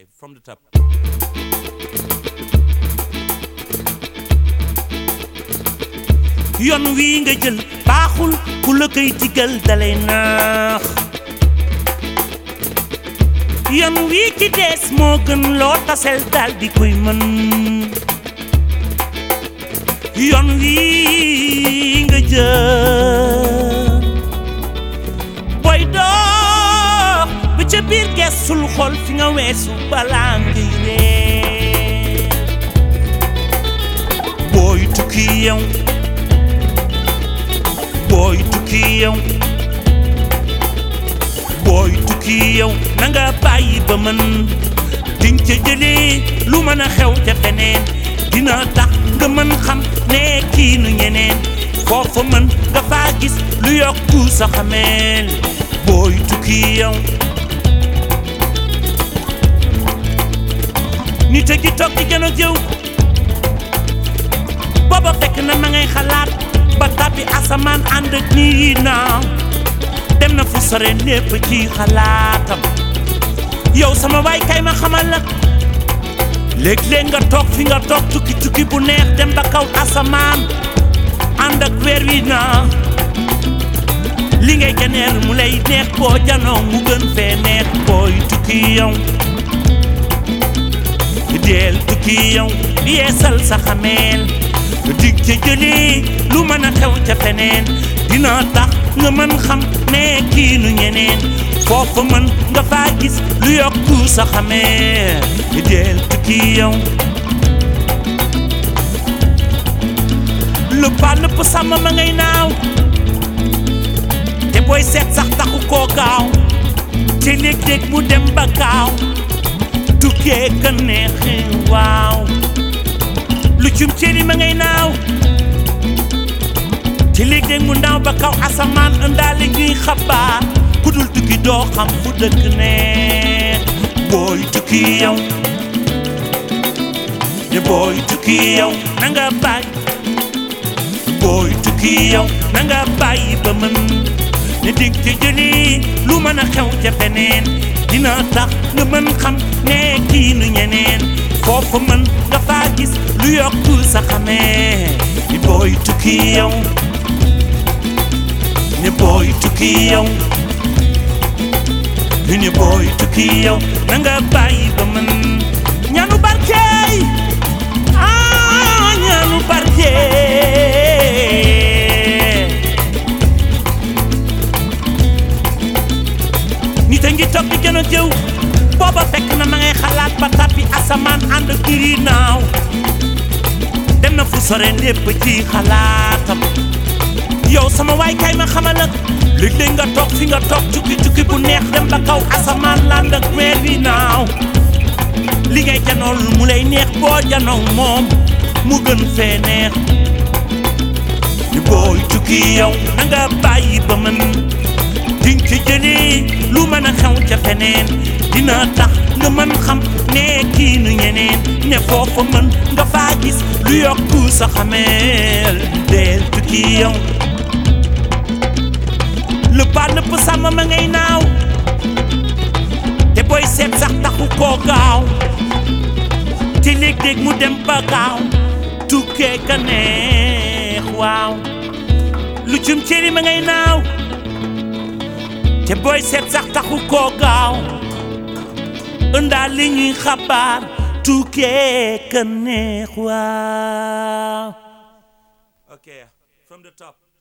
Okay, from the top. yoon wii nga jël baaxul ku la koy digal dalay naax yoon wii ci dees moo gën loo tasel dal di koy mën yoon wii nga jël booy dox ba ca biir geesul xol fi nga weesu balaa ngay ree booy tukki yow booy tukki yow booy tukki yow na nga bàyyi ba mën diñ ca jëlee lu mën a xew ca feneen dina tax nga mën xam ne kii nu ñeneen foofa mën nga faa gis lu yokku sa xameel booy tukki yow nit a gi toog di gën a jëw booba fekk na ma ngay xalaat ba tàbbi asamaan ànd ak nii naaw dem na fu sore lépp ci xalaatam yow sama waay kay ma xamal la léeg-léeg nga toog fi nga toog tukki tukki bu neex dem ba kaw asamaan ànd ak weer wi naaw li ngay geneel mu lay neex boo janoo mu gën fee neex booy tukki yow deel tukki yow yeesal sa xameel dig ca jëlee lu mën a xew ca feneen dina tax nga mën xam ne kii nu ñeneen foofa mën nga faa gis lu yokku sa xameel deel tukki yow lu pa nëpp sàmm ma ngay naaw te booy seet sax taxu koo gaaw te léeg-léeg mu dem ba gaaw tukkee ka neexe waaw lu cum cëri ma ngay naaw ci léeg-léeg mu naaw ba kaw asamaan ëndaale ñuy xabaar ku dul tukki doo xam fu dëkk ne booy tukki yow ne booy tukki yow na nga bàyyi booy tukki yow na nga bàyyi ba mën ne dig ca jëli lu mën a xew ca feneen dina tax nga mën xam ne kii nu ñeneen foofu mën nga faa gis lu yokku sa xamee ni booy tukki yow ni booy tukki yow ni booy tukki yow na nga bàyyi ba mën ñaanu barkeey ah ñaanu barkeey nit a ngi toog di gën a jëw booba fekk na ma ngay xalaat ba tàbbi asamaan ànd kiri naaw dem na fu sore lépp ci xalaatam yow sama waay kay ma xamal ak léeg-léeg nga toog fi nga toog cukki cukki bu neex dem ba kaw asamaan land ak weer wi naaw li ngay janool mu lay neex boo janoo moom mu gën fee neex di booy tukki yow na nga bàyyi ba mën diñ ci jëlee lu mën a xew ca feneen dina tax nga mën xam ne kii nu ñeneen ne foofa mën nga faa gis lu yokku sa xameel deel tukki yow lu pa nëpp sàmm ma ngay naaw te booy seet sax taxu koo gaaw te léeg-léeg mu dem ba gaaw tukkee ka neex waaw lu cum cëri ma ngay naaw te booy seet sax taxu koo gaaw ëndaa li ñuy xabaar tukkee ka neex waaw Okay, from the top.